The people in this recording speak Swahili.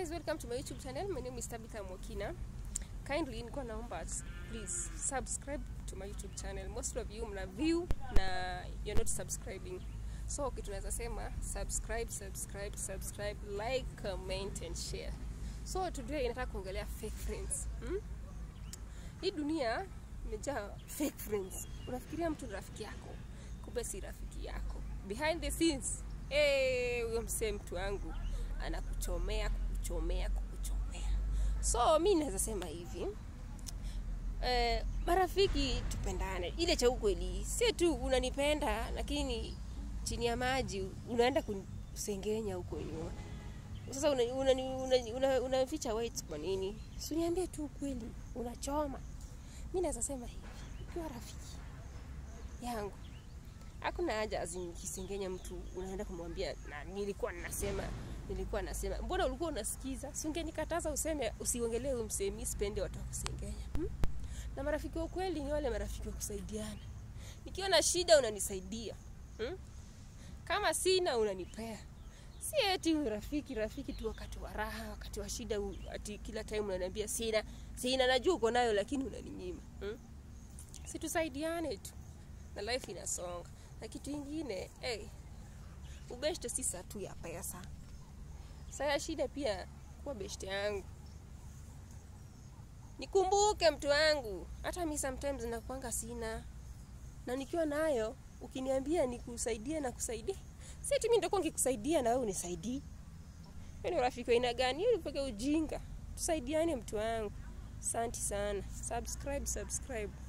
guys welcome to my youtube channel my name is tabitha mwakina kindly nilikuwa naomba please subscribe to my youtube channel most of you mna view na you're not subscribing so kitu naweza sema subscribe subscribe subscribe like comment and share so today inataka kuongelea fake friends hmm? hii dunia imejaa fake friends unafikiria mtu ni rafiki yako kumbe si rafiki yako behind the scenes eh, huyo msee mtu wangu anakuchomea kukuchomea kukuchomea so mi naweza sema hivi eh, marafiki tupendane ile cha ukweli si tu unanipenda lakini chini ya maji unaenda kusengenya huko nyuma sasa unaficha una, una, una, una, una weights kwa nini suniambie tu ukweli unachoma mi naweza sema hivi ukiwa rafiki yangu hakuna haja azinikisengenya mtu unaenda kumwambia na nilikuwa nasema nilikuwa nasema mbona ulikuwa unasikiza si ungenikataza useme usiongelee huyu msemi sipendi watu wa kusengenya hmm? na marafiki wa kweli ni wale marafiki wa kusaidiana nikiwa na shida unanisaidia hmm? kama sina unanipea si eti rafiki rafiki tu wakati wa raha wakati wa shida ati kila time unaniambia sina sina najua uko nayo lakini unaninyima hmm? si tusaidiane tu na life inasonga na kitu ingine hey, ubeshte si saa tu ya pesa saa ya shida pia kuwa beshte yangu nikumbuke mtu wangu hata mi sometimes nakwanga sina na nikiwa nayo ukiniambia nikusaidie na kusaidia si ati mi nitakuwa nkikusaidia na wewe unisaidii ni urafiki wa aina gani hiyo mpaka ujinga tusaidiane mtu wangu asante sana subscribe subscribe